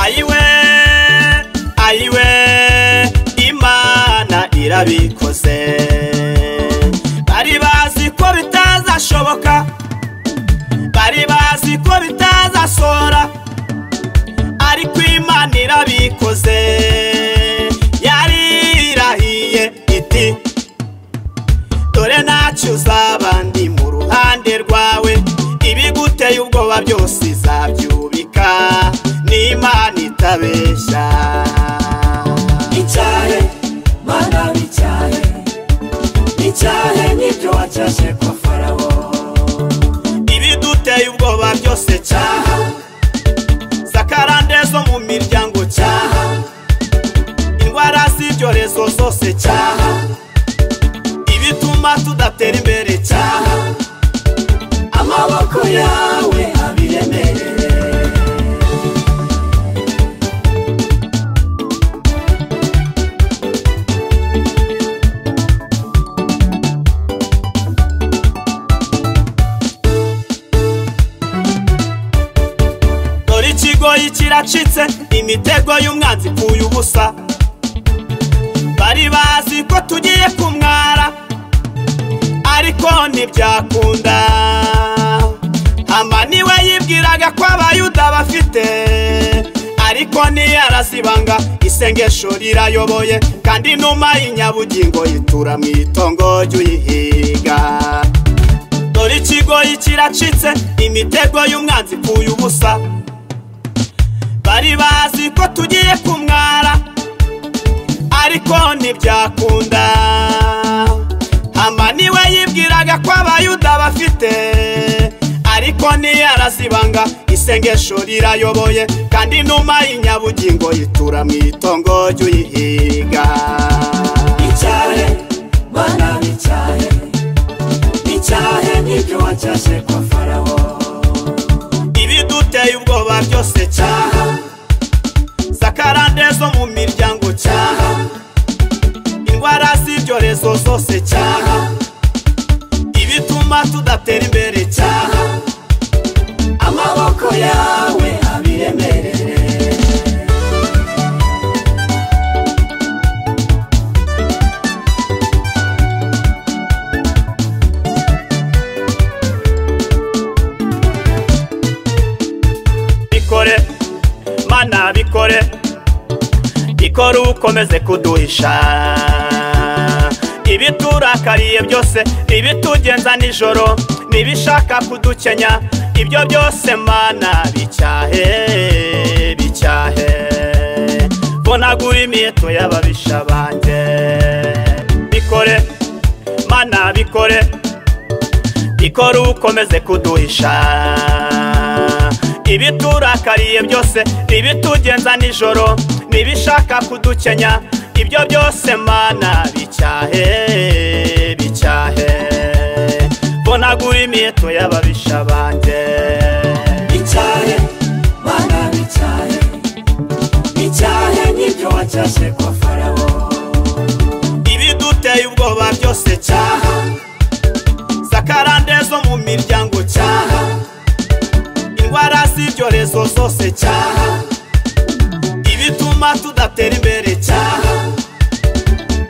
ayiwe ayiwe imana irabikoze bari bazi ko bitazashoboka bari bazi ko bitazasora ariko imana irabikoze yarirahiye iti dore ntacyo uzaba ndi mu ruhande rwawe ibiguteye ubwoba byose izabyubika n'imana itabeshya icyahe mana w'icyahe icyahe n'ibyo wacyashye kwa farawo ibiduteye ubwoba byose cyaha zakarande zo mu miryango cyaha indwara z'ibyorezo zose cyaha ibituma tudatera imbere cyaha amaboko yawe abiremerere dore ikigoyi kiracitse imitego y'umwanzi ipfuye ubusa bari bazi ko tugiye kumwara ariko ntibyakunda hama niwe yibwiraga ko abayuda bafite ariko ntiyarazibanga isengesho rirayoboye kandi inuma y'inyabugingo yitura mu itongo ry'uyihiga dore ikigoyi kiracitse imitego y'umwanzi ipfuye ubusa bari bazi ko tugiye kumwara ariko ntibyakunda hama niwe yibwiraga ko abayuda bafite ariko ntiyarazibanga isengesho rirayoboye kandi inuma y'inyabugingo yitura mu itongo ry'uyihiga icyahe mana w'icyahe icyahe n'ibyo wacyashye kwa farawo ibiduteye ubwoba byose cyaha zakarande zo mu miryango cyaha indwara z'ibyorezo zose cyaha ibituma tudatera imbere cyaha amaboko yawe abiremerere bikore mana bikore ikora ukomeze kuduhisha ibiturakariye byose ibitugenza nijoro n'ibishaka kudukenya ibyo byose mana bicyahe bicyahe bonagura imiheto y'ababisha banjye bikore mana bikore ikora ukomeze kuduhisha ibiturakariye byose ibitugenza nijoro n'ibishaka kudukenya ibyo byose mana bicyahe bicyahe bonagura imiheto y'ababisha banjye icyahe mana w'icyahe icyahe n'ibyo wacyashye kwa farawo ibiduteye ubwoba byose cyaha zakarande zo mu miryango cyaha indwara z'ibyorezo zose cyaha ibituma tudatera imbere cyaha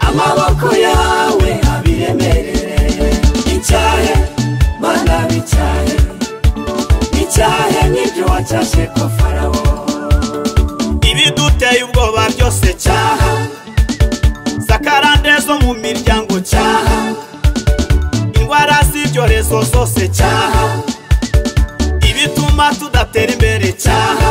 amaboko yawe abiremerere icyahe mana w'icyahe icyahe n'ibyo wacyashye kwa farawo ibiduteye ubwoba byose cyaha zakarande zo mu miryango cyaha indwara z'ibyorezo zose cyaha ibituma tudatera imbere cyaha